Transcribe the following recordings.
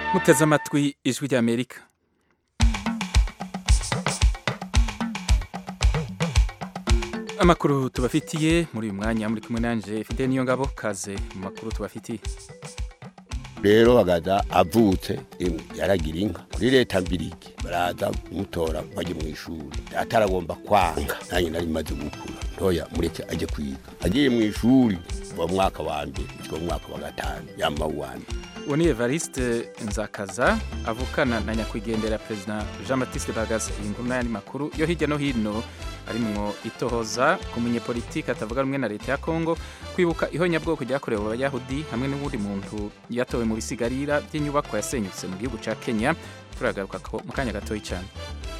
muteze amatwi ijwi ry'amerika amakuru tubafitiye muri uyu mwanya muri kumwe nanje fide niyo ngabo kaze mu makuru tubafitiye rero bagaza avutse imwe yaragira inka kuri leta mbirigi baraza kumutora bajye mu ishuri ataragomba kwanga nanjye nari maze gukura ntoya mureke ajye kwiga agiye mu ishuri kuva mu mwaka wa mbere gushyika mu mwaka wa gatanu yama uwanje uwo ni evariste nzakaza avukana na nyakwigendera perezida jean batiste bagaza iyi nkuru n'ayandi makuru yo hirya no hino arimwo itohoza ku munyepolitiki atavuga rumwe na leta ya kongo kwibuka ihonyabwoko ryakorewe abayahudi hamwe n'uwundi muntu yatowe mu bisigarira by'inyubako yasenyutse mu gihugu cya kenya turagaruka mu kanya gatoya cyane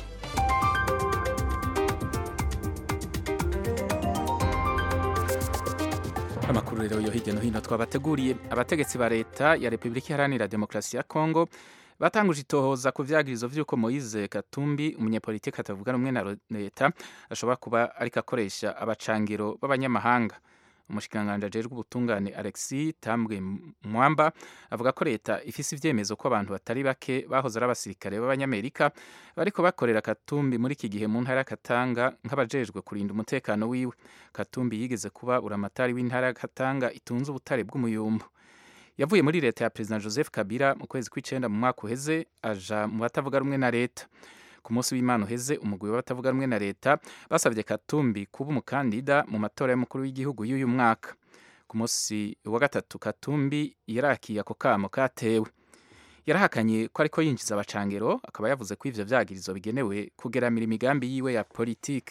amakuru rero yo hirya no hino twabateguriye abategetsi ba leta ya repubulika iharanira demokarasi ya kongo batanguje itohoza ku vyagirizo vy'uko moise katumbi umunyepolitiki atavuga rumwe na leta ashobora kuba ariko akoresha abacangiro b'abanyamahanga umushikiranganji ajejwe ubutungane alexis tambwe mwamba avuga ko leta ifise ivyemezo ko abantu batari bake bahoze ari abasirikare b'abanyamerika bariko bakorera katumbi muri iki gihe mu ntara ya katanga nk'abajejwe kurinda umutekano wiwe katumbi yigeze kuba uramatari w'intara ya katanga itunze ubutare bw'umuyumbu yavuye muri leta ya perezida joseph kabila mu kwezi kw'icenda mu mwaka uheze aja mu batavuga rumwe na leta ku munsi w'imana uheze umugwi w'abatavuga rumwe na leta basabye katumbi kuba umukandida mu matora y'umukuru w'igihugu y'uyu mwaka ku munsi wa gatatu katumbi yarakiye ako kamo katewe yarahakanye ko ariko yinjiza abacangero akaba yavuze ko ivyo vyagirizo bigenewe kugeramira imigambi yiwe ya politiki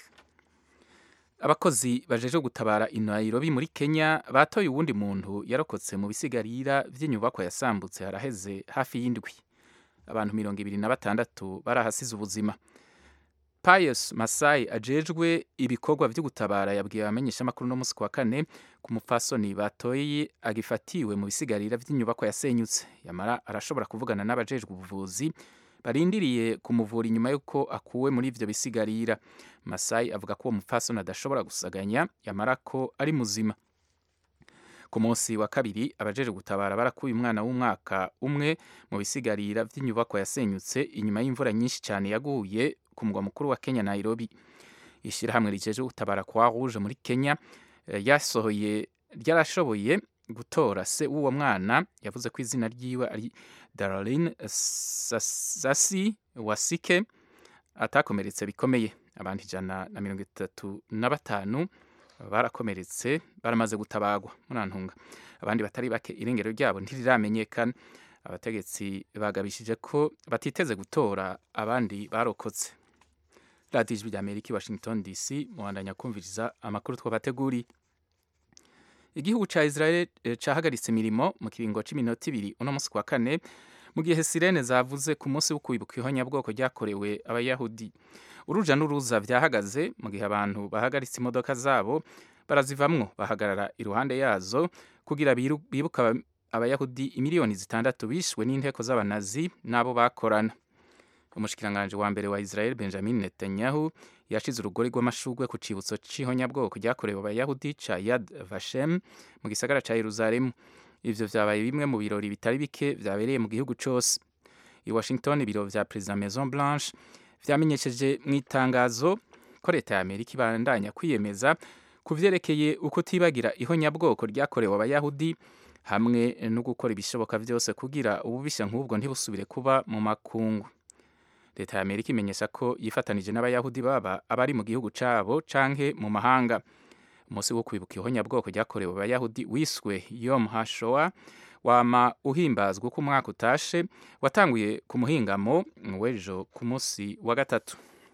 abakozi bajeje gutabara i Nairobi muri Kenya batoye uwundi muntu yarokotse mu bisigarira vy'inyubako yasambutse haraheze hafi y'indwi abantu mirongo ibiri na batandatu barahasize ubuzima Pius Masai ajejwe ibikorwa vyo gutabara yabwiye abamenyesha amakuru no musi wa kane ku mupfasoni batoye agifatiwe mu bisigarira vy'inyubako yasenyutse yamara arashobora kuvugana n'abajejwe ubuvuzi barindiriye kumuvura inyuma y'uko akuwe muri ivyo bisigarira Masai avuga ko uwo mupfasoni adashobora gusaganya yamara ko ari muzima ku munsi wa kabiri abajeje gutabara barakuye umwana w'umwaka umwe mu bisigarira vy'inyubako yasenyutse inyuma y'imvura nyinshi cyane yaguye ku mugwa mukuru wa Kenya Nairobi ishirahamwe rijeje gutabara kwa Rouge muri Kenya yasohoye ryarashoboye gutora se w'uwo mwana yavuze ko izina ryiwe ari Darlene Sasi Wasike atakomeretse bikomeye abantu ijana na mirongo itatu na batanu barakomeretse baramaze gutabagwa murantunga abandi batari bake irengero ryabo ntiriramenyekana abategetsi bagabishije ko batiteze gutora abandi barokotse radiyo ijwi rya amerika i washington dc muhandanya kumviriza amakuru twabateguriye igihugu ca israel cahagaritse imirimo mu kiringo c'iminota ibiri uno musi kwa kane mu gihe sirene zavuze ku munsi wo kwibuka ihonyabwoko ryakorewe abayahudi uruja n'uruza vyahagaze mu gihe abantu bahagaritse imodoka zabo barazivamwo bahagarara iruhande yazo kugira bibuka abayahudi imiliyoni zitandatu bishwe n'inteko z'abanazi n'abo bakorana umushikiranganji wa mbere wa israel benjamin netanyahu yashize urugori rw'amashurwe ku cibutso c'ihonyabwoko ryakorewe abayahudi ca yad vashem mu gisagara ca yeruzalemu ivyo vyabaye bimwe mu birori bitari bike vyabereye mu gihugu cose i washington ibiro vya perezida maison blanche vyamenyesheje mu itangazo ko leta ya amerika ibandanya kwiyemeza ku vyerekeye uko tibagira ihonyabwoko ryakorewe abayahudi hamwe no gukora ibishoboka vyose kugira ububisha nk'ubwo ntibusubire kuba mu makungu leta ya amerika imenyesha ko yifatanije n'abayahudi baba abari mu gihugu cabo canke mu mahanga umunsi wo kwibuka ihonyabwoko ryakorewe abayahudi wiswe yom hashoa wama uhimbazwa uko umwaka utashe watanguye ku muhingamo w'ejo ku munsi wa gatatu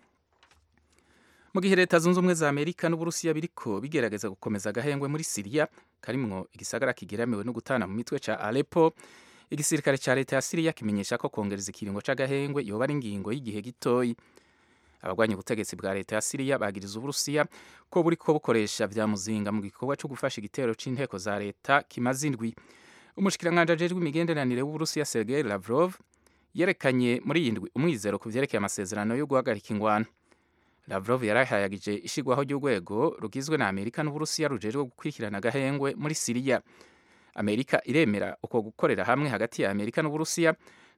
mu gihe leta zunze ubumwe za amerika n'uburusiya biriko bigerageza gukomeza agahengwe muri siriya karimwo igisagara kigeramiwe no gutana mu mitwe ca alepo igisirikare ca leta ya siriya kimenyesha ko kongereza ikiringo c'agahengwe yoba ari ingingo y'igihe gitoyi abagwanya ubutegetsi bwa leta ya siriya bagiriza uburusiya ko buriko bukoresha vya muzinga mu gikorwa co gufasha igitero c'inteko za leta kimaze indwi umushikiranganji ajejwe imigenderanire w'uburusiya sergei lavrov yerekanye muri iyi ndwi umwizero ku vyerekeye amasezerano yo guhagarika ingwano lavrov yarahayagije ishigwaho ry'urwego rugizwe na amerika n'uburusiya rujejwe gukurikirana agahengwe muri siriya amerika iremera uko gukorera hamwe hagati ya amerika n'uburusiya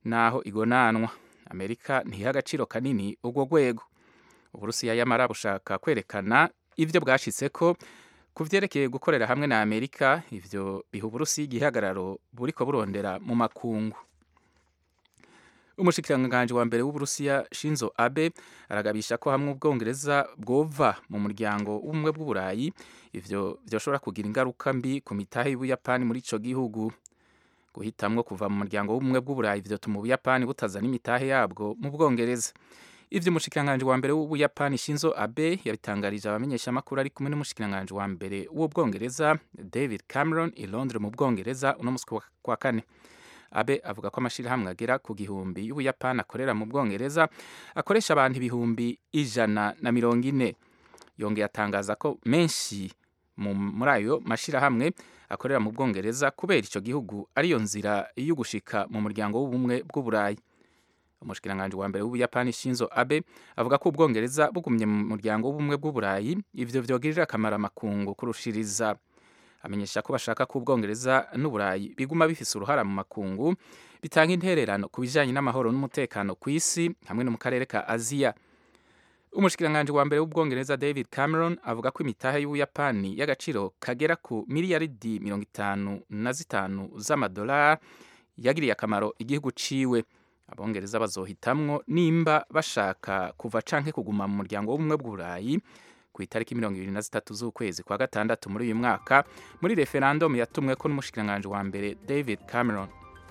naho igonanwa amerika ntiha agaciro kanini urwo rwego uburusiya yamara bushaka kwerekana ibyo bwashitseko ku vyerekeye gukorera hamwe na amerika ivyo biha uburusiya igihagararo buriko burondera mu makungu umushikiranganji wa mbere w'uburusiya shinzo abe aragabisha ko hamwe ubwongereza bwova mu muryango w'ubumwe bw'uburayi ivyo vyoshobora kugira ingaruka mbi ku mitahe y'ubuyapani muri ico gihugu guhitamwo kuva mu muryango w'ubumwe bw'uburayi vyotuma ubuyapani butazana imitahe yabwo mu bwongereza ivyo umushikiranganji wa mbere w'ubuyapani shinzo abe yabitangarije abamenyeshamakuru ari kumwe n'umushikiranganji wa mbere w'ubwongereza david cameron i londres mu bwongereza uno musi kwa kane abe avuga ko amashirahamwe agera ku gihumbi y'ubuyapani akorera mu bwongereza akoresha abantu ibihumbi ijana na mirongo ine yongeye atangaza ko menshi muri ayo mashirahamwe akorera mu bwongereza kubera ico gihugu ariyo nzira yo gushika mu muryango w'ubumwe bw'uburayi umushikiranganji wa mbere w'ubuyapani shinzo abe avuga ko ubwongereza bugumye mu muryango w'ubumwe bw'uburayi ivyo vyogirira akamaro amakungu kurushiriza amenyesha ko bashaka ko ubwongereza n'uburayi biguma bifise uruhara mu makungu bitanga intererano ku bijanye n'amahoro n'umutekano ku isi hamwe no mu karere ka aziya umushikiranganji wa mbere w'ubwongereza david cameron avuga ko imitahe y'ubuyapani y'agaciro kagera ku miliyaridi mirongo itanu na zitanu z'amadolari yagiriye akamaro igihugu ciwe abongereza bazohitamwo nimba bashaka kuva canke kuguma mu muryango w'ubumwe bw'uburayi ku itariki mirongo ibiri na zitatu z'ukwezi kwa gatandatu muri uyu mwaka muri referandumu yatumweko n'umushikiranganji wa mbere david cameron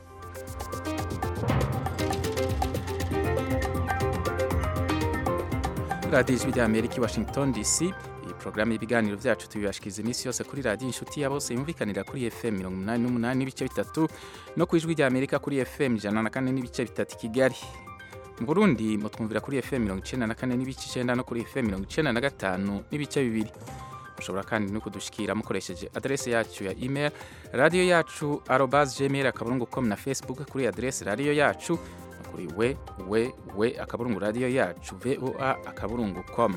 radiyo ijwi rya amerika i washington dc iyi porogaramu y'ibiganiro byacu tubibashikiriza iminsi yose kuri radiyo inshuti ya bose yumvikanira kuri fm mirongo umunani n'umunani n'ibice bitatu no ku ijwi rya amerika kuri fm ijana na kane n'ibice bitatu i kigali mu burundi mutwumvira kuri fm mirongo icenda na kane n'ibice icenda no kuri fm mirongo icenda na gatanu n'ibice bibiri mushobora kandi no kudushikira mukoresheje adrese yacu ya email radiyo yacu arobas gmail akaburungu com na facebook kuri adrese radiyo yacu no kuri we we we akaburungu radiyo yacu voa akaburungu com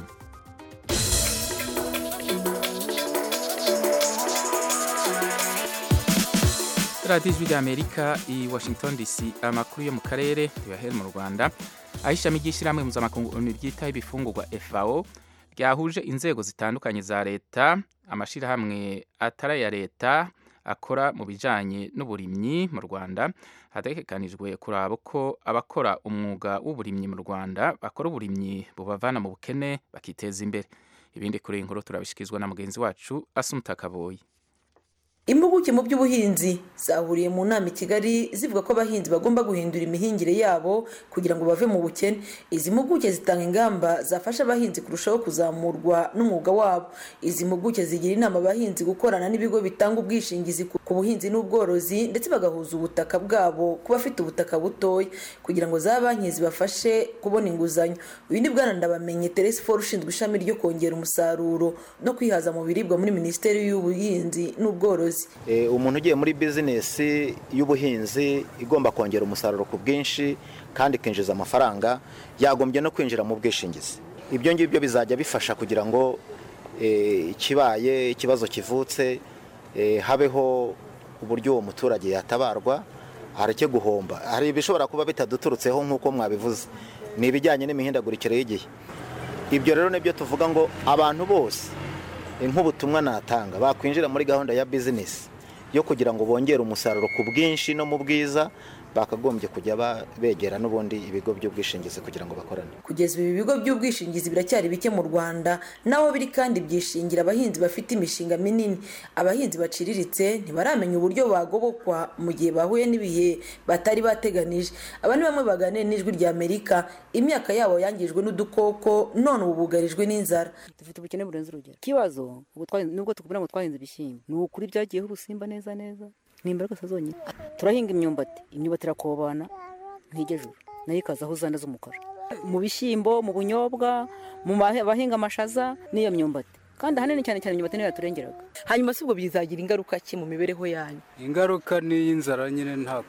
radiyo ijwi rya amerika i washington dc amakuru yo mu karere tuyahere mu rwanda aho ishami ry'ishyirahamwe mpuzamakungu ryitaho ibifungurwa fao ryahuje inzego zitandukanye za leta amashyirahamwe atari aya leta akora mu bijyanye n'uburimyi mu rwanda hategekanijwe kuraba uko abakora umwuga w'uburimyi mu rwanda bakora uburimyi bubavana mu bukene bakiteza imbere ibindi kuri iyi nkuru turabishyikirizwa na mugenzi wacu asumuta kaboyi impuguke mu by'ubuhinzi zahuriye mu nama i kigali zivuga ko abahinzi bagomba guhindura imihingire yabo kugira ngo bave mu bukene izi mpuguke zitanga ingamba zafasha abahinzi kurushaho kuzamurwa n'umwuga wabo izi mpuguke zigira inama abahinzi gukorana n'ibigo bitanga ubwishingizi ku buhinzi n'ubworozi ndetse bagahuza ubutaka bwabo ku bafite ubutaka butoya kugira ngo za banki zibafashe kubona inguzanyo uyu ni bwana ndabamenye teresi foru ushinzwe ishami ryo kongera umusaruro no kwihaza mu biribwa muri minisiteri y'ubuhinzi n'ubworozi umuntu ugiye muri bizinesi y'ubuhinzi igomba kongera umusaruro ku bwinshi kandi ikinjiza amafaranga yagombye no kwinjira mu bwishingizi ibyo ngibyo bizajya bifasha kugira ngo ikibaye ikibazo kivutse habeho uburyo uwo muturage yatabarwa hareke guhomba hari ibishobora kuba bitaduturutseho nk'uko mwabivuze ni ibijyanye n'imihindagurikire y'igihe ibyo rero nibyo tuvuga ngo abantu bose nk'ubutumwa natanga bakwinjira muri gahunda ya bizinesi yo kugira ngo bongere umusaruro ku bwinshi no mu bwiza bakagombye kujya begera n'ubundi ibigo by'ubwishingizi kugira ngo bakorane kugeza ubu ibigo by'ubwishingizi biracyari bike mu rwanda naho biri kandi byishingira abahinzi bafite imishinga minini abahinzi baciriritse ntibaramenya uburyo bagobokwa mu gihe bahuye n'ibihe batari bateganije aba ni bamwe baganira n'ijwi rya amerika imyaka yabo yangijwe n'udukoko none ubu bugarijwe n'inzara dufite ubukene burenze urugero ikibazo nubwo tukubwira ngo twahinze ibishyimbo ni ukuri byagiyeho ubusimba neza neza ni imbaraga zonyine turahinga imyumbati imyumbati irakobana ntigejuru nayo ikazaho uzanda z'umukara mu bishyimbo mu bunyobwa mu bahinga amashaza n'iyo myumbati kandi ahanini cyane cyane imyumbati niyo yaturengeraga hanyuma si ubwo bizagira ingaruka ki mu mibereho yanyu ingaruka ni iy'inzara nyine nta kundi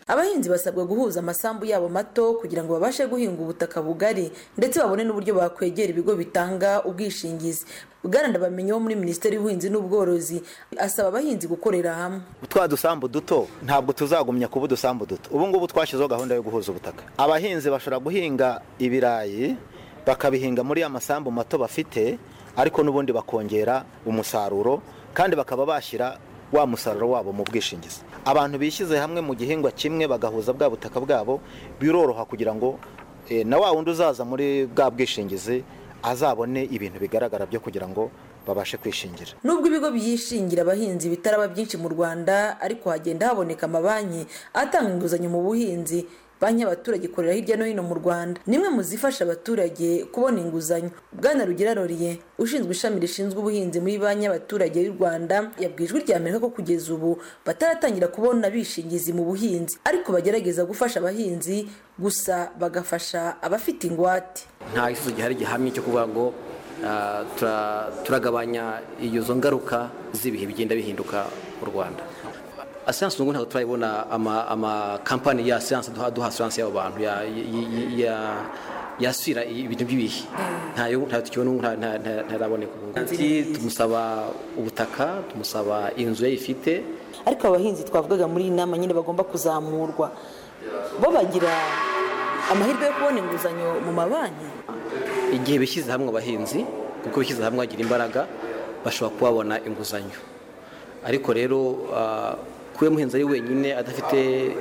abahinzi basabwa guhuza amasambu yabo mato kugira ngo babashe guhinga ubutaka bugari ndetse babone n'uburyo bakwegera ibigo bitanga ubwishingizi bwana ndabamenye wo muri minisiteri y'ubuhinzi n'ubworozi asaba abahinzi gukorera hamwe twa dusambu duto ntabwo tuzagumya kuba udusambu duto ubu ngubu twashyizeho gahunda yo guhuza ubutaka abahinzi bashobora guhinga ibirayi bakabihinga muri ya masambu mato bafite ariko n'ubundi bakongera umusaruro kandi bakaba bashyira wa musaruro wabo mu bwishingizi abantu bishyize hamwe mu gihingwa kimwe bagahuza bwa butaka bwabo biroroha kugira ngo na wa wundi uzaza muri bwa bwishingizi azabone ibintu bigaragara byo kugira ngo babashe kwishingira nubwo ibigo byishingira abahinzi bitaraba byinshi mu rwanda ariko hagenda haboneka amabanki atanga inguzanyo mu buhinzi banki y'abaturage ikorera hirya no hino mu rwanda nimwe mu zifasha abaturage kubona inguzanyo bwana rugira roriye ushinzwe ishami rishinzwe ubuhinzi muri banki y'abaturage y'u rwanda yabwiye ijwi rya amerika ko kugeza ubu bataratangira kubona bishingizi mu buhinzi ariko bagerageza gufasha abahinzi gusa bagafasha abafite ingwate nta gisubizo gihari gihamye cyo kuvuga ngo turagabanya izo ngaruka z'ibihe bigenda bihinduka mu rwanda asiranse ubu ntabwo turayibona amakampani ya asiranse duha asiranse y'abo bantu yasubira ibintu by'ibihe ntayo tukibona ntaraboneka tumusaba ubutaka tumusaba inzu ye ifite ariko abahinzi twavugaga muri iyi nama nyine bagomba kuzamurwa bo bagira amahirwe yo kubona inguzanyo mu mabanki igihe bishyize hamwe abahinzi kuko bishyize hamwe bagira imbaraga bashobora kubabona inguzanyo ariko rero kuba umuhinzi ari wenyine adafite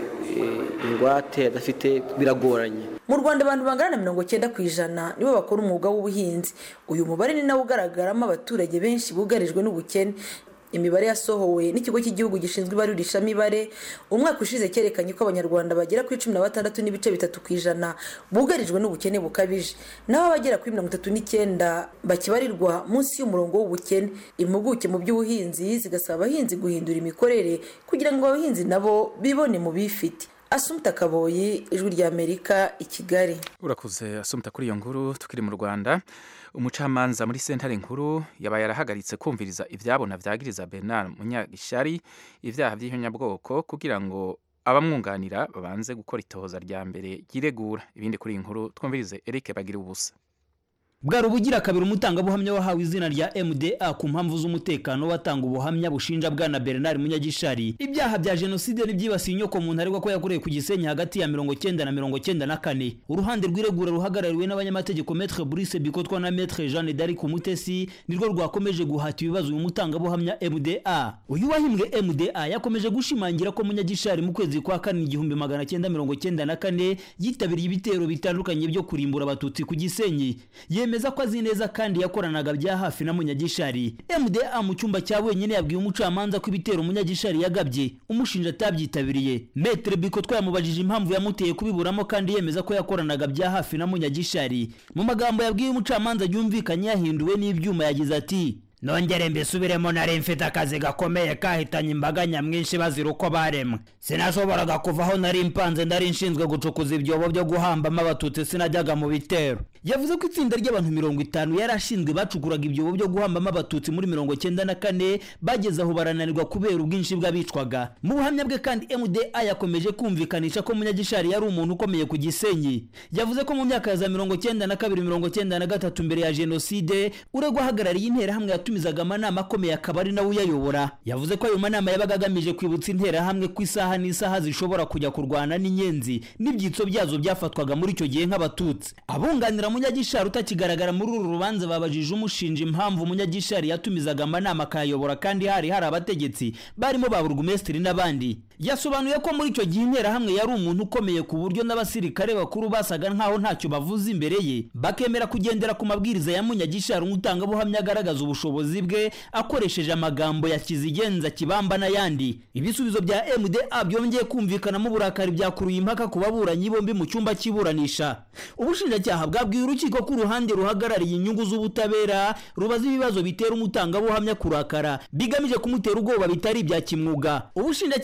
ingwate adafite biragoranye mu rwanda abantu bangana na mirongo cyenda ku ijana nibo bakora umwuga w'ubuhinzi uyu mubare ni nawo ugaragaramo abaturage benshi bugarijwe n'ubukene imibare yasohowe n'ikigo cy'igihugu gishinzwe ibarurishamibare umwaka ushize cyerekanye ko abanyarwanda bagera kuri cumi na batandatu n'ibice bitatu ku ijana bugarijwe n'ubukene bukabije naho abagera kuri mirongo itatu n'icyenda bakibarirwa munsi y'umurongo w'ubukene impuguke mu by'ubuhinzi zigasaba abahinzi guhindura imikorere kugira ngo abahinzi nabo bibone mu bifite asumta kaboyi ijwi ry'amerika i kigali urakoze asumta kuri iyo nkuru tukiri mu rwanda umucamanza muri sentare nkuru yabaye yarahagaritse kumviriza ibyabona byagiriza bernard munyagishari ibyaha by'inyabwoko kugira ngo abamwunganira babanze gukora itohoza rya mbere ryiregura ibindi kuri iyi nkuru twumvirize eric bagira ubusa bwari ubugira kabiri umutangabuhamya wahawe izina rya mda ku mpamvu z'umutekano watanga ubuhamya bushinja bwana bernard munyagishari ibyaha bya jenoside n'ibyibasiye inyoko muntu aregwa ko yakorewe ku gisenyi hagati ya mirongo cyenda na mirongo cyenda na kane uruhande rw'iregura ruhagarariwe n'abanyamategeko metre brice bikotwa na metre jeanne d'arc umutesi nirwo rwakomeje guhata ibibazo uyu mutangabuhamya mda uyu wahimbwe mda yakomeje gushimangira ko munyagishari mu kwezi kwa kane igihumbi magana cyenda mirongo cyenda na kane yitabiriye ibitero bitandukanye byo kurimbura abatutsi ku gisenyi yemeza ko azi neza kandi yakoranaga bya hafi na munyagishari mda mu cyumba cya wenyine yabwiye umucamanza ko ibitero munyagishari yagabye umushinja atabyitabiriye metre biko twayamubajije impamvu yamuteye kubiburamo kandi yemeza ko yakoranaga bya hafi na munyagishari mu magambo yabwiye umucamanza yumvikanye yahinduwe n'ibyuma yagize ati nongere mbisubiremo nari mfite akazi gakomeye kahitanye imbaga nyamwinshi bazira uko baremwe sinashoboraga kuva aho nari mpanze ndari nshinzwe gucukuza ibyobo byo guhambamo abatutsi sinajyaga mu bitero yavuze ko itsinda ry'abantu mirongo itanu yari ashinzwe bacukuraga ibyobo byo guhambamo abatutsi muri mirongo cyenda na kane bageze aho barananirwa kubera ubwinshi bw'abicwaga mu buhamya bwe kandi mda yakomeje kumvikanisha ko munyagishari yari umuntu ukomeye ku gisenyi yavuze ko mu myaka ya za mirongo cyenda na kabiri mirongo cyenda na gatatu mbere ya jenoside uregwa ahagarariye interahamwe yatumizaga amanama akomeye akaba ari nawe uyayobora yavuze ko ayo manama yabaga agamije kwibutsa interahamwe ko isaha n'isaha zishobora kujya kurwana n'inyenzi n'ibyitso byazo byafatwaga muri icyo gihe nk'abatutsi abunganira munyagishari utakigaragara muri uru rubanza babajije umushinja impamvu munyagishari yatumizaga amanama akayayobora kandi hari hari abategetsi barimo ba burugumesitiri n'abandi yasobanuye ko muri icyo gihe interahamwe yari umuntu ukomeye ku buryo n'abasirikare bakuru basaga nkaho ntacyo bavuze imbere ye bakemera kugendera ku mabwiriza ya munyagishari umutangabuhamya agaragaza ubushobozi bwe akoresheje amagambo ya kizigenza kibamba n'ayandi ibisubizo bya mda byongeye kumvikanamo uburakari byakuruye impaka ku baburanyi bombi mu cyumba cy'iburanisha ubushinjacyaha bwabwiye urukiko ko uruhande ruhagarariye inyungu z'ubutabera rubaza ibibazo bitera umutangabuhamya kurakara bigamije kumutera ubwoba bitari ibya kimwuga ubushinjacyaha buhagarariye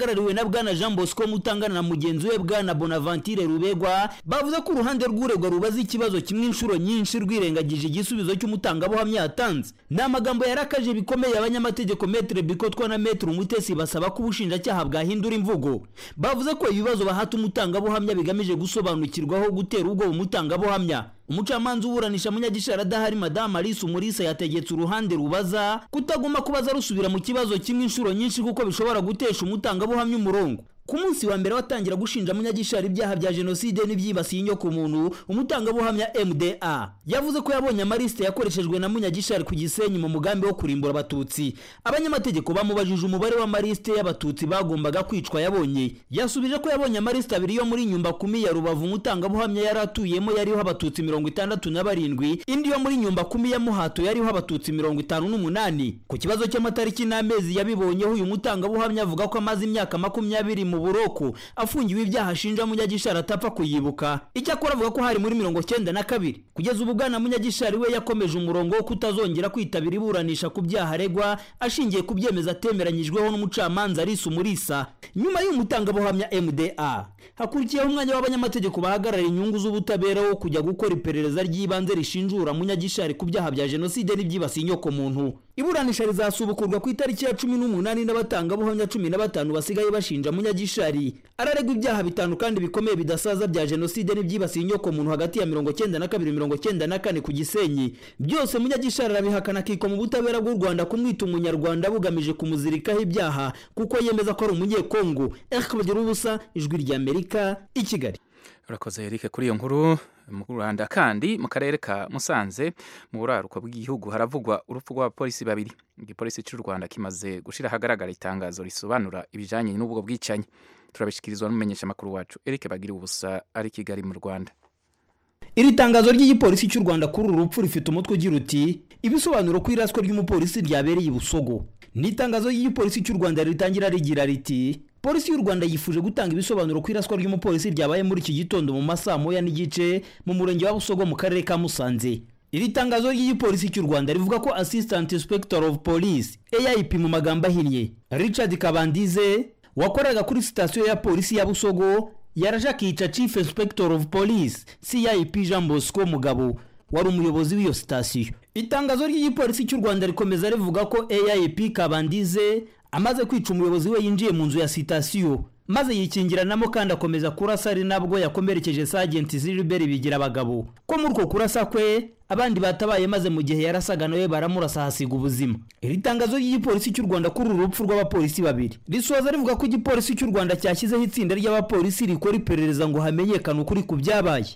ruhagarariwe na bwana jean bosco mutangana na mugenzi we bwana bonaventure rubegwa bavuze ko uruhande rw'uregwa rubaza ikibazo kimwe inshuro nyinshi rwirengagije igisubizo cy'umutangabuhamya yatanze ni amagambo yarakaje bikomeye abanyamategeko metere bikotwa na metere umutesi basaba ko ubushinjacyaha bwahindura imvugo bavuze ko ibibazo bahata umutangabuhamya bigamije gusobanukirwaho gutera ubwoba umutangabuhamya umucamanza uburanisha munyagishara adahari madamu alice umurisa yategetse uruhande rubaza kutagomba kubaza rusubira mu kibazo kimwe inshuro nyinshi kuko bishobora gutesha umutangabuhamya umurongo ku munsi wa mbere watangira gushinja munyagishari ibyaha bya jenoside n'ibyibasiye inyoko muntu umutangabuhamya mda yavuze ko yabonye amarisite yakoreshejwe na munyagishari ku gisenyi mu mugambi wo kurimbura abatutsi abanyamategeko bamubajije umubare w'amarisite y'abatutsi bagombaga kwicwa yabonye yasubije ko yabonye amarisite abiri yo muri nyumba kumi ya rubavu umutangabuhamya yari atuyemo yariho abatutsi mirongo itandatu na barindwi indi yo muri nyumba kumi ya muhato yariho abatutsi mirongo itanu n'umunani ku kibazo cy'amatariki n'amezi yabibonyeho uyu mutangabuhamya avuga ko amaze imyaka makumyabiri mu buroko afungiwe ibyaha ashinja munyagishari atapfa kuyibuka icyakora avuga ko hari muri mirongo cyenda na kabiri kugeza ubu bwana munyagishari we yakomeje umurongo wo kutazongera kwitabira iburanisha ku byaha aregwa ashingiye ku byemezo atemeranyijweho n'umucamanza arisa umurisa nyuma y'umutangabuhamya mda hakurikiyeho umwanya w'abanyamategeko bahagarara inyungu z'ubutabera wo kujya gukora iperereza ry'ibanze rishinjura munyagishari ku byaha bya jenoside n'ibyibasiye inyoko muntu iburanisha rizasubukurwa ku itariki ya cumi n'umunani n'abatangabuhamya cumi na batanu basigaye bashinja munyagishari araregwa ibyaha bitanu kandi bikomeye bidasaza bya jenoside n'ibyibasiye inyoko muntu hagati ya mirongo cyenda na kabiri mirongo cyenda na kane ku gisenyi byose munyagishari arabihakana akikwa mu butabera bw'u rwanda kumwita umunyarwanda bugamije kumuzirikaho ibyaha kuko yemeza ko ari umunyekongo eric bagira ubusa ijwi rya amerika i kigali urakoze Eric kuri iyo nkuru mu Rwanda kandi mu karere ka Musanze mu buraruko bw'igihugu haravugwa urupfu rw'abapolisi babiri igipolisi cy'u Rwanda kimaze gushira ahagaragara itangazo risobanura ibijanye n'ubwo bwicanyi turabishikirizwa n'umumenyesha makuru wacu Eric bagira ubusa ari Kigali mu Rwanda iri tangazo ry'igipolisi cy'u Rwanda kuri uru rupfu rifite umutwe ugira uti ibisobanuro ku iraswa ry'umupolisi ryabereye i Busogo ni itangazo ry'igipolisi cy'u Rwanda ritangira rigira riti polisi y'u rwanda yifuje gutanga ibisobanuro ku iraswa ry'umupolisi ryabaye muri iki gitondo mu masaa moya n'igice mu murenge wa busogo mu karere ka musanze iri tangazo ry'igipolisi cy'u rwanda rivuga ko assistant inspector of police aip mu magambo ahinnye richard kabandize wakoraga kuri sitasiyo ya polisi ya busogo yaraje akica chief inspector of police cip jean bosco mugabo wari umuyobozi w'iyo sitasiyo itangazo ry'igipolisi cy'u rwanda rikomeza rivuga ko aip kabandize amaze kwica umuyobozi we yinjiye mu nzu ya sitasiyo maze yikingiranamo kandi akomeza kurasa ari nabwo yakomerekeje sajenti z'iriberi bigira abagabo ko muri uko kurasa kwe abandi batabaye maze mu gihe yarasaga nawe baramurasa hasiga ubuzima iri tangazo ry'igipolisi cy'u rwanda kuri uru rupfu rw'abapolisi babiri risoza rivuga ko igipolisi cy'u rwanda cyashyizeho itsinda ry'abapolisi rikora iperereza ngo hamenyekane ukuri ku byabaye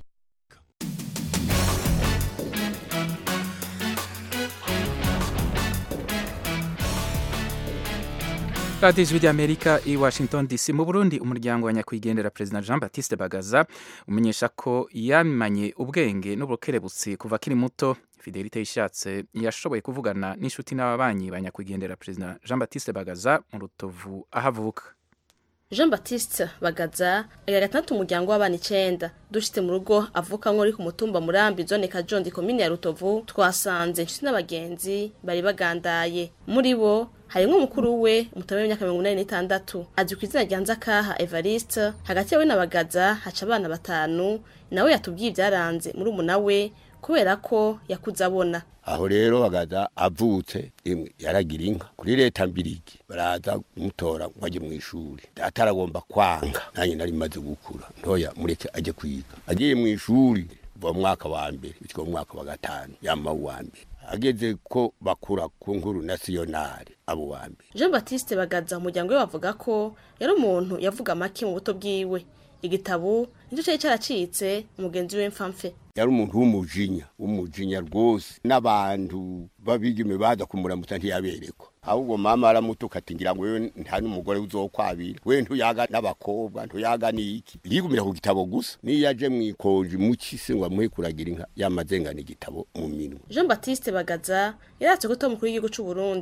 radiyo ijwi ry'amerika i washington dc mu burundi umuryango wa nyakwigendera perezida jean batiste bagaza umenyesha ko yamanye ubwenge n'ubukerebutsi kuva akiri muto fidelite yishatse yashoboye kuvugana n'inshuti n'ababanyi ba nyakwigendera perezida jean batiste bagaza mu rutovu aho avuka jean batiste bagaza agira gatandatu umuryango w'abana icenda dushitse mu rugo avuka nk'uri ku mutumba murambi zone kajondi komine ya rutovu twasanze inshuti n'abagenzi bari bagandaye muri bo harimwo umukuru we umutobe w'imyaka mirongo inani n'itandatu azwi ku izina rya nzakaha evariste hagati yawe na bagaza haca abana batanu nawe yatubwiye ibyaranze muri umuna we kubera ko yakuze abona aho rero bagaza avutse imwe yaragira inka kuri leta mbirigi baraza kumutora ngo ajye mu ishuri ataragomba kwanga nanjye nari maze gukura ntoya mureke ajye kwiga agiye mu ishuri kuva mu mwaka wa mbere bityo mu mwaka wa gatanu yama uwa mbere ageze ko bakura ku nkuru nasiyonari abo wa mbere jean batiste bagaza umuryango we bavuga ko yari umuntu yavuga make mu buto bwiwe igitabo nicyo cyari cyaracitse umugenzi we mfamfe yari umuntu w'umujinya w'umujinya rwose n'abantu babigime baza kumuramutsa ntiyaberekwa ahubwo mama aramutuka ati ngira ngo wewe nta n'umugore uzokwabira we ntuyaga n'abakobwa ntuyaga n'iki yigumira ku gitabo gusa niyo aje mu ikoji mu kisi ngo amuhe kuragira inka yamazengana igitabo mu minwe jean batiste bagaza yaratse ko tom mukuru w'igihugu cy'u burundi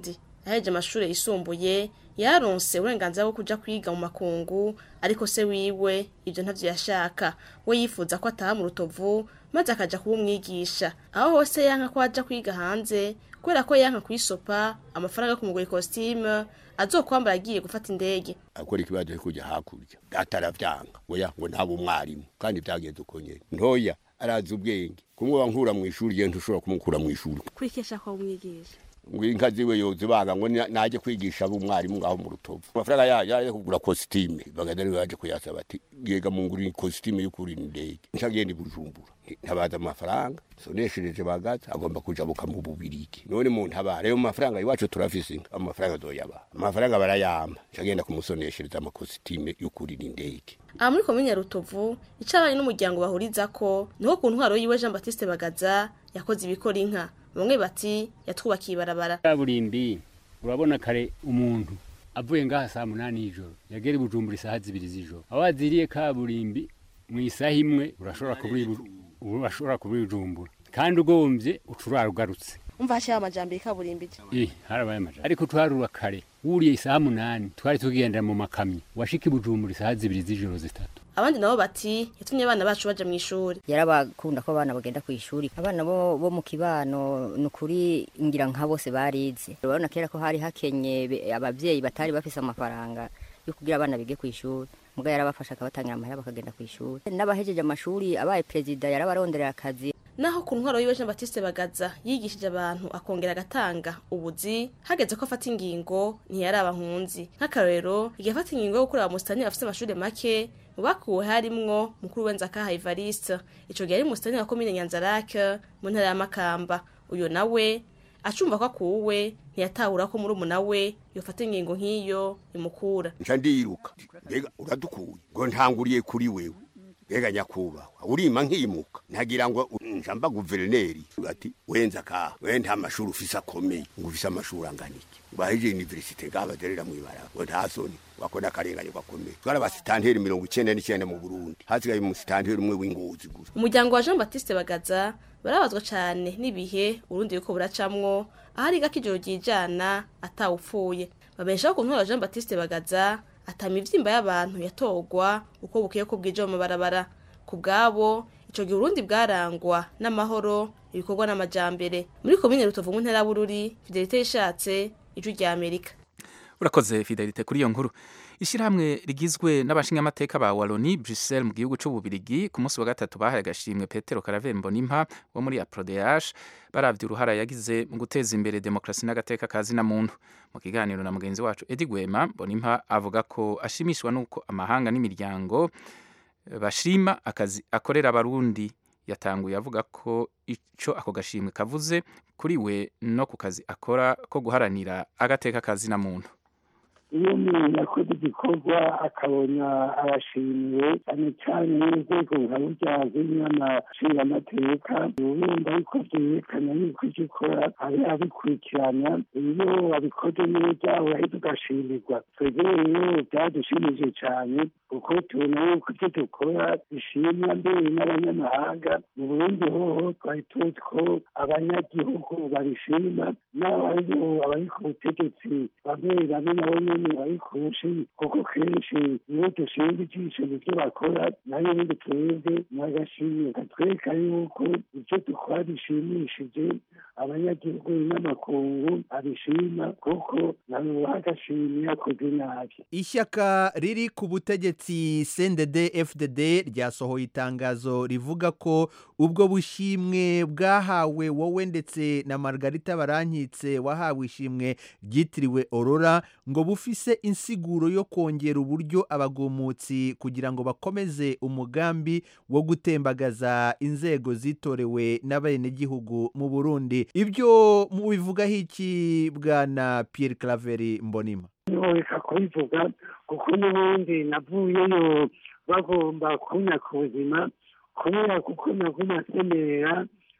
yaheje amashuri yisumbuye yaronse uburenganzira bwo kuja kwiga mu makungu ariko se wiwe ibyo ntavyo yashaka we yifuza ko ataha mu rutovu maze akaja kuba umwigisha aho hose yanka ko aja kwiga hanze kubera ko yanka kwisopa amafaranga yo kumugura ikositime azokwambara agiye gufata indege akora ikibazo cyo kujya hakurya ataravyanga oya ngo ntabe umwarimu kandi byagenze uko nyene ntoya arazi ubwenge kumwe wankura mu ishuri je ntushobora kumukura mu ishuri kwikesha ko umwigisha ngo inka ziwe yozibanga ngo ni- naje kwigisha abumwarimu ngaho mu rutovu amafaranga yaje yaje kugura kositime bagenda niwe yaje kuyasaba ati yega munguri kositime y'ukuri indege ncagenda i bujumbura Nti- ntabaza amafaranga soneshereje bagaza agomba kujabuka mu bubirigi none mu ntabara ayo mafaranga iwacu turafise inka amafaranga azoyaba amafaranga barayama ncagenda kumusoneshereza amakositime y'ukuri indege aha muri komine ya rutovu icyo abanye n'umuryango bahuriza ko niho ku ntwaro yiwe jean batiste bagaza yakoze ibikora inka bamwe bati yatwubakiye ibarabara kaburimbi urabona kare umuntu avuye ngaha saa munani y'ijoro yagera i bujumbura isaha zibiri z'ijoro aho waziriye kaburimbi mu isaha imwe urashobora kubura i Bu- urashobora kubura i bujumbura kandi ugombye ucurara ugarutse umva hashyiraho amajyambere kaburimbi eh harabaye amajana ariko twarura kare wuriye isaha munani twari tugendera mu makamyo washika i bujumbura isaha zibiri z'ijoro zitatu abandi nabo bati yatumye abana bacu baja mu ishuri yarabakunda ko abana bagenda ku ishuri abana bo, bo mu kibano ni ukuri ngira nka bose barize urabona kera ko hari hakenye be- abavyeyi batari bafise amafaranga yo kugira abana bige ku ishuri muga yarabafasha akabatangira amahera bakagenda ku ishuri n'abahejeje amashuri abaye perezida yarabaronderera akazi naho ku ntwaro yiwe jean batiste bagaza yigishije abantu akongera agatanga ubuzi hageze ko afata ingingo ntiyari abahunzi nk'akarorero igihe afata ingingo yo gukorera musitani afite amashuri make mu bakuwe harimwo mukuru wenza akaha ivariste ico gihe ari musitani wa komine nyanzarake mu ntara ya makamba uyo nawe acumva ko akuwe ntiyatahura ko murumuna we yofata ingingo nk'iyo imukura nca ndiruka mbega uradukuye ngo ntanguriye kuri wewe mbega nyakubahwa urima nkimuka ntagira ngo njamba guverineri ati wenza ka we nta mashuri ufise akomeye ngo ufise amashuri angana iki baheje universite ngaha baderera mw'ibaraba ngo nta soni wakora akarengane gakomeye twari abasitanteri mirongo icenda n'icenda mu burundi hasigaye umusitanteri umwe w'ingozi gusa umuryango wa jean batiste bagaza barabazwa cyane n'ibihe urundi yuko buracamwo aho ari gako ijoro ryijana atawupfuye babeshaho ku ntwaro ya jean batiste bagaza atama ivyimba y'abantu yatorwa uko bukeye ko bwije mu mabarabara ku bwabo ico gihe urundi bwarangwa n'amahoro ibikorwa n'amajambere muri komine rutovu mu ntara bururi fidelite yishatse ijwi rya amerika urakoze fidelite kuri iyo nkuru ishyirahamwe rigizwe n'abashingamateka ba waloni bruxelles mu gihugu c'ububirigi ku munsi wa gatatu bahaye agashimwe petero karavembo nimpa wo muri aprodeage baravye uruhara yagize mu guteza imbere demokarasi n'agateka ka zina muntu mu kiganiro na mugenzi wacu edi gwema bonimpa avuga ko ashimishwa n'uko amahanga n'imiryango eh, bashima akazi akorera abarundi yatanguye avuga ko ico ako gashimwe kavuze kuri we no ku kazi akora ko guharanira agateka ka zina muntu iyo umuntu yakoze igikorwa akabona arashimiwe cyane cyane n'inzego nka burya z'inyamashingamateka urumva yuko byerekana yuko icyo ukora ari abikurikirana iyo wabikoze neza urahita ugashimirwa twebwe rero byadushimije cyane kuko tubona yuko icyo dukora bishimwa mbere n'abanyamahanga mu burundi hoho twari tuzi ko abanyagihugu babishima n'abayo abari ku butegetsi bamwe bamwe nabo nyene bari kushi kuko kenshi iyo dushinga ijisho mu byo bakora nayo nyine twebwe n'agashimwe katwereka yuko ibyo dukora bishimishije abanyagihugu n'amakungu abishima kuko nabo bagashimye yakoze nabi ishyaka riri ku butegetsi CNDD FDD ryasohoye itangazo rivuga ko ubwo bushimwe bwahawe wowe ndetse na Margarita Barankitse wahawe ishimwe ryitiriwe Aurora ngo bufise insiguro yo kongera uburyo abagumutsi kugira ngo bakomeze umugambi wo gutembagaza inzego zitorewe n'abenegihugu mu Burundi ibyo mubivugaho iki bwana Pierre Claver Mbonima ntiworeka kubivuga kuko n'ubundi navuyeyo bagomba kunyaka ubuzima kubera kuko naguma asemerera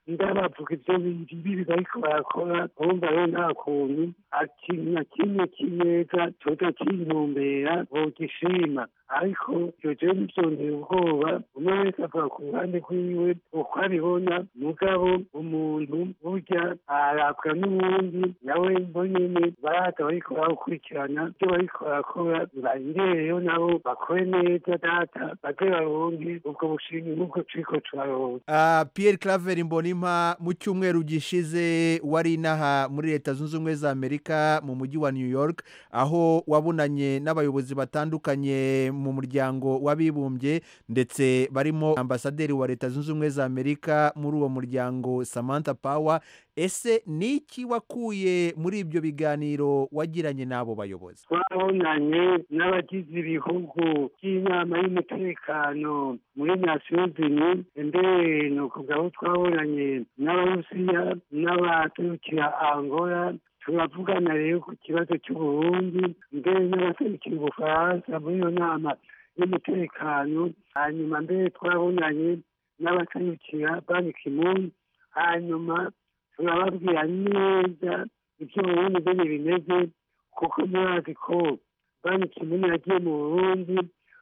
ndabavuga ibyo bibi bariko barakora bumva rero nta kuntu ikintu na kimwe kineza coza kintumbera bogishima ariko ivyo jewe nivyontera ubwoba umwe wese avuga ku ruhande rwiwe uko abibona mugabo umuntu burya arabwa n'uwundi nawe bo nyene baraza bariko barakurikirana ivyo bariko barakora bayirereyo nabo bakore neza data baze baronke ubwo bushimwe nk'ubwo turiko turaronka Uh, Pierre Claver Mbonimpa mu cyumweru gishize wari inaha muri leta zunze ubumwe za Amerika mu mujyi wa New York aho wabunanye n'abayobozi batandukanye mu muryango w'abibumbye ndetse barimo ambasaderi wa leta zunze ubumwe za Amerika muri uwo muryango Samantha Power ese ni iki wakuye muri ibyo biganiro wagiranye n'abo bayobozi twabonanye n'abagize ibihugu by'inama y'umutekano muri nasiyo zini mbere ni ukuvuga aho twabonanye n'abarusiya n'abaturukira angola turavugana rero ku kibazo cy'uburundi mbere n'abaserukira ubufaransa muri iyo nama y'umutekano hanyuma mbere twabonanye n'abaserukira banki kimuni hanyuma turababwira neza ibyo burundi bene bimeze kuko murazi ko banki kimuni yagiye mu burundi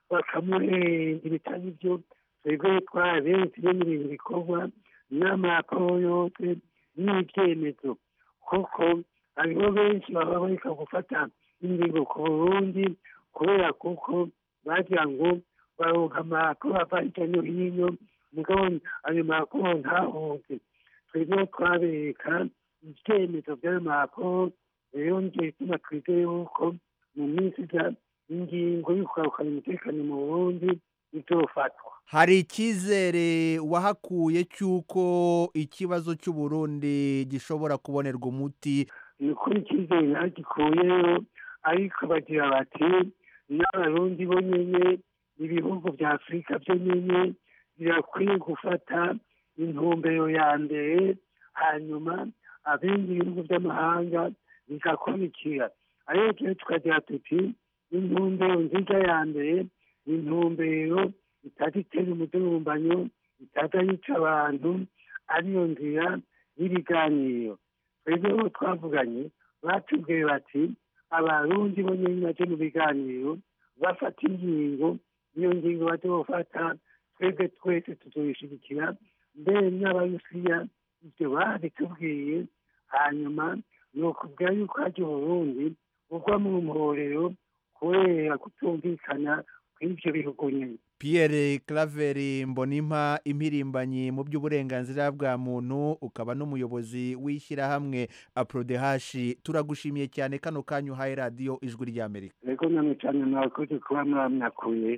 bakamuhenda ibitari byo twebwe twarabenshi no mu bintu bikorwa n'amaraporo yose n'ibyemezo kuko hariho benshi baba bareka gufata ingingo ku burundi kubera kuko bagira ngo baronka amaraporo ava hirya no hino mugabo ayo maraporo ntahunze twebwe twabereka ibyemezo by'ayo maraporo rero nicyo gituma twizeye yuko mu minsi iza ingingo yo kugarukana umutekano mu burundi izofatwa hari icyizere wahakuye cy'uko ikibazo cy'uburundi gishobora kubonerwa umuti ni ukuri icyizere ntagikuyeyo ariko bagira bati n'abarundi bo nyene ibihugu bya afurika byo nyene birakwiye gufata intumbero ya mbere hanyuma abindi bihugu by'amahanga bigakurikira ariko rero tukagira tuti intumbero nziza ya mbere ni intumbero itaza itera umudurumbanyo itaza yica abantu ariyo nzira y'ibiganiro twebwe bo twavuganye batubwiye bati abarundi bo nyine baje mu biganiro bafata ingingo iyo ngingo baje bafata twebwe twese tuzoyishigikira mbere n'abarusiya ibyo babitubwiye hanyuma ni ukubwira yuko hajya uburundi ugwa mu mporero kubera kutumvikana kw'ivyo bihugu nyine Pierre Claver Mbonimpa impirimbanyi mu by'uburenganzira bwa muntu ukaba n'umuyobozi w'ishyirahamwe Aprodehashi turagushimiye cyane kano kanyu uhaye radiyo ijwi ry'Amerika rego namwe cyane mwakoze kuba mwamyakuye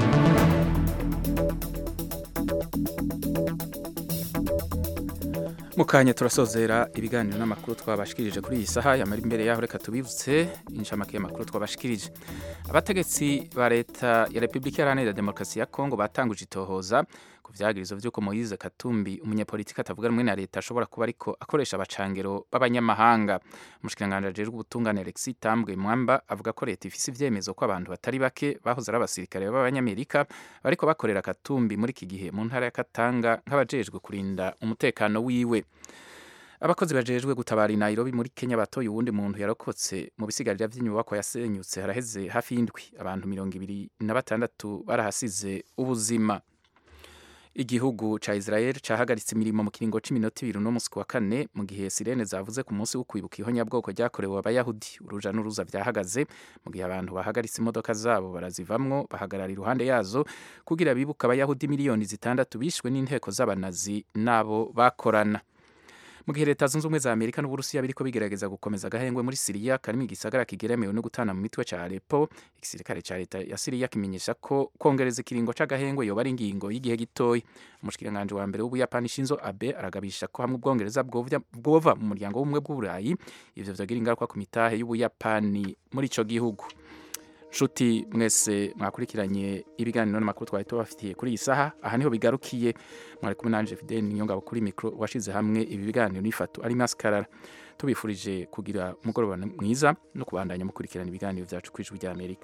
mukanya turasozera ibiganiro n'amakuru twabashikirije kuri iyi saha yamara imbere yaho reka tubibutse inshamake y'amakuru twabashikirije abategetsi ba leta ya repubulika iharanira demokarasi ya kongo batanguje itohoza ku vyagirizo vy'uko moyize katumbi umunyapolitiki atavuga rumwe na leta ashobora kuba ariko akoresha abacangero b'abanyamahanga umushikiranganji ajejwe ubutungane alexis tambwe mwamba avuga ko leta ifise ivyemezo ko abantu batari bake bahoze ari abasirikare b'abanyamerika bariko bakorera katumbi muri iki gihe mu ntara ya katanga nk'abajejwe kurinda umutekano wiwe abakozi bajejwe gutabara i Nairobi muri Kenya batoye uwundi muntu yarokotse mu bisigarira vy'inyubako yasenyutse haraheze hafi y'indwi abantu mirongo ibiri na batandatu barahasize ubuzima igihugu ca Israel cahagaritse imirimo mu kiringo c'iminota ibiri no musi wa kane mu gihe sirene zavuze ku munsi wo kwibuka ihonyabwoko ryakorewe abayahudi uruja n'uruza vyahagaze mu gihe abantu bahagaritse imodoka zabo barazivamwo bahagarara iruhande yazo kugira bibuka abayahudi miliyoni zitandatu bishwe n'inteko z'abanazi n'abo bakorana mu gihe leta zunze ubumwe za amerika n'uburusiya biriko bigerageza gukomeza agahengwe muri siriya karimo igisagara kigeremewe no gutana mu mitwe ca alepo igisirikare ca leta ya siriya kimenyesha ko kongereza ikiringo c'agahengwe yoba ari ingingo y'igihe gitoya umushikiranganji wa mbere w'ubuyapani shinzo abe aragabisha ko hamwe ubwongereza bwova mu muryango w'ubumwe bw'uburayi ivyo vyogira ingaruka ku mitahe y'ubuyapani muri ico gihugu nshuti mwese mwakurikiranye ibiganiro n'amakuru twari tubafitiye kuri iyi saha aha niho bigarukiye mwari kumwe nanje Fidel Ninyongabo kuri mikro washize hamwe ibi biganiro n'ifatu ari maskarara tubifurije kugira umugoroba mwiza no kubandanya mukurikirana ibiganiro byacu kwijwi rya Amerika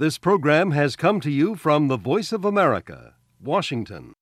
This program has come to you from the Voice of America, Washington.